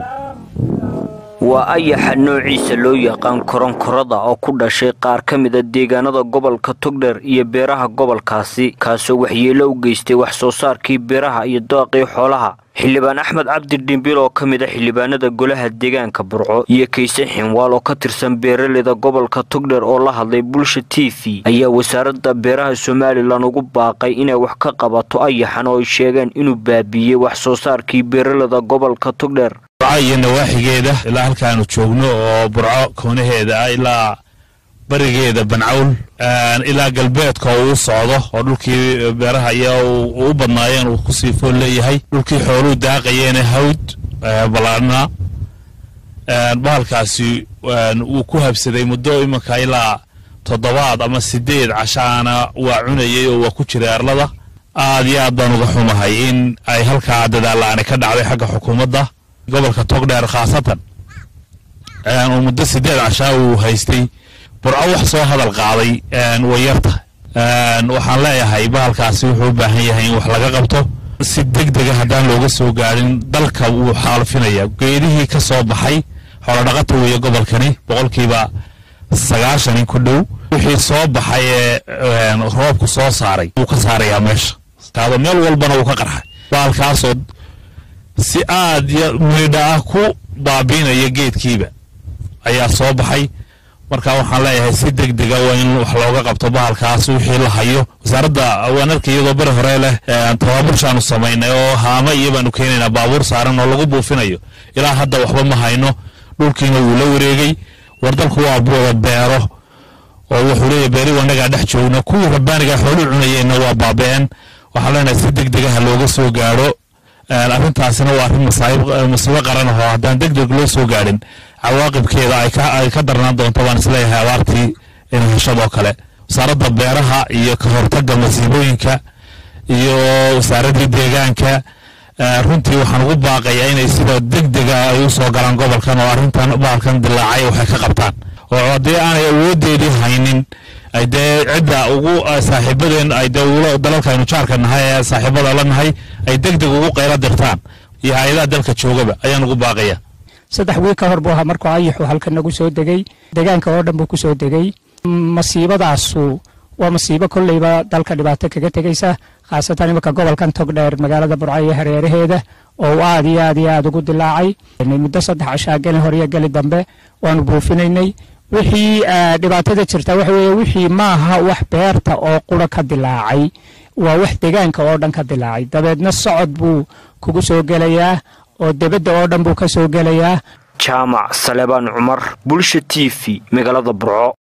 waa ayaxa noociisa loo yaqaan koronkorada oo ku dhashay qaar ka mida deegaanada gobolka togdher iyo beeraha gobolkaasi kaasoo waxyeelo u geystay wax soo saarkii beeraha iyo daaqii xoolaha xildhibaan axmed cabdi dhimbil oo ka mid a xildhibaanada golaha deegaanka burco iyo kayse xinwaal oo ka tirsan beeraleyda gobolka togdher oo la hadlay bulsha t v ayaa wasaaradda beeraha somalilan ugu baaqay inay wax ka qabato ayaxan oo ay sheegeen inuu baabiiyey wax soo saarkii beeraleyda gobolka togdher burco iyo nawaaxigeeda ilaa halkaanu joogno oo burco koonaheeda ah ilaa barigeeda bancawl ilaa galbeedka uu socdo oo dhulkii beeraha iyo u badnaayeen uu kusii fool leeyahay dhulkii xooluu daaqayeene hawd ballaadhnaa bahalkaasi wuu ku habsaday muddo imanka ilaa toddobaad ama sideed cashaana waa cunayay oo waa ku jiray arlada aad iyo aad baan uga xumahay in ay halkaa dadaalla-ani ka dhacday xagga xukuumadda gobolka togdheer khaasatan oo muddo sideed cashaa uu haystay burco wax soo hadal qaaday way yarta waxaan leeyahay bahalkaasi wuxuu u baahan yahay in wax laga qabto si deg dega haddaan looga soo gaadhin dalka wuu xaalfinaya geedihii ka soo baxay xoolodhaqata weeye gobolkani boqolkiiba sagaashan in ku dhow wixii soo baxay ee roobku soo saaray wuu ka saarayaa meesha taado meel walbana wuu ka qarxay bahalkaasoo si aad midha ah ku baabiinaya geedkiiba ayaa soo baxay marka waxaan leeyahay si deg dega waa in wax looga qabto bahalkaas wixii la hayo wasaaradda waanarka iyadoo bari hore leh tababurshaanu samaynay oo haama iyo baanu keenaynaa baabuur saaran oo lagu buufinayo ilaa hadda waxba ma hayno dhulkiina wuu la wareegay war dalku waa wada beero oo wuxuu leeyahy beeri wanagaa dhex joogna kuwii rabbaaniga xoolu cunayeenna waa baabeen waxaan leenahay si deg degaha looga soo gaadho arrintaasina waa arrin masiibo qaran ahoo haddaan deg deg loo soo gaadhin cawaaqibkeeda ay ka darnaan doonto baan isleeyahay abaartii inheshadoo kale wasaaradda beeraha iyo ka hortagga masiibooyinka iyo wasaaraddii deegaanka runtii waxaan ugu baaqayaa inay sida deg dega ay u soo galaan gobolkan oo arrintan bahalkan dilaacay waxay ka qabtaan oo haddii aanay awoodeedii haynin ay dee cidda ugu saaxiibadeen ay dee dalalkaynu jaarka nahay ee saaxiibada la nahay ay deg deg ugu qaylo dirtaan iyo hay-adaha dalka joogaba ayaan ugu baaqaya saddex wiil ka hor buu ahaa markuu ayaxu halkan nagu soo degay deegaanka oo dhan buu ku soo degay masiibadaasu waa masiibo kolleyba dalka dhibaato kaga tegaysa khaasatan imanka gobolkan togdheer magaalada burco iyo hareeraheeda oo uu aad iyo aad iyo aad ugu dilaacay muddo saddex cashaa geli hor iyo geli dambe waanu buufinaynay wixii dhibaatada jirta waxa weeye wixii maaha wax beerta oo qura ka dilaacay waa wax deegaanka oo dhan ka dilaacay dabeedna socod buu kugu soo gelayaa oo debadda oo dhan buu ka soo gelayaa jaamac salebaan cumar bulsha t v magaalada burco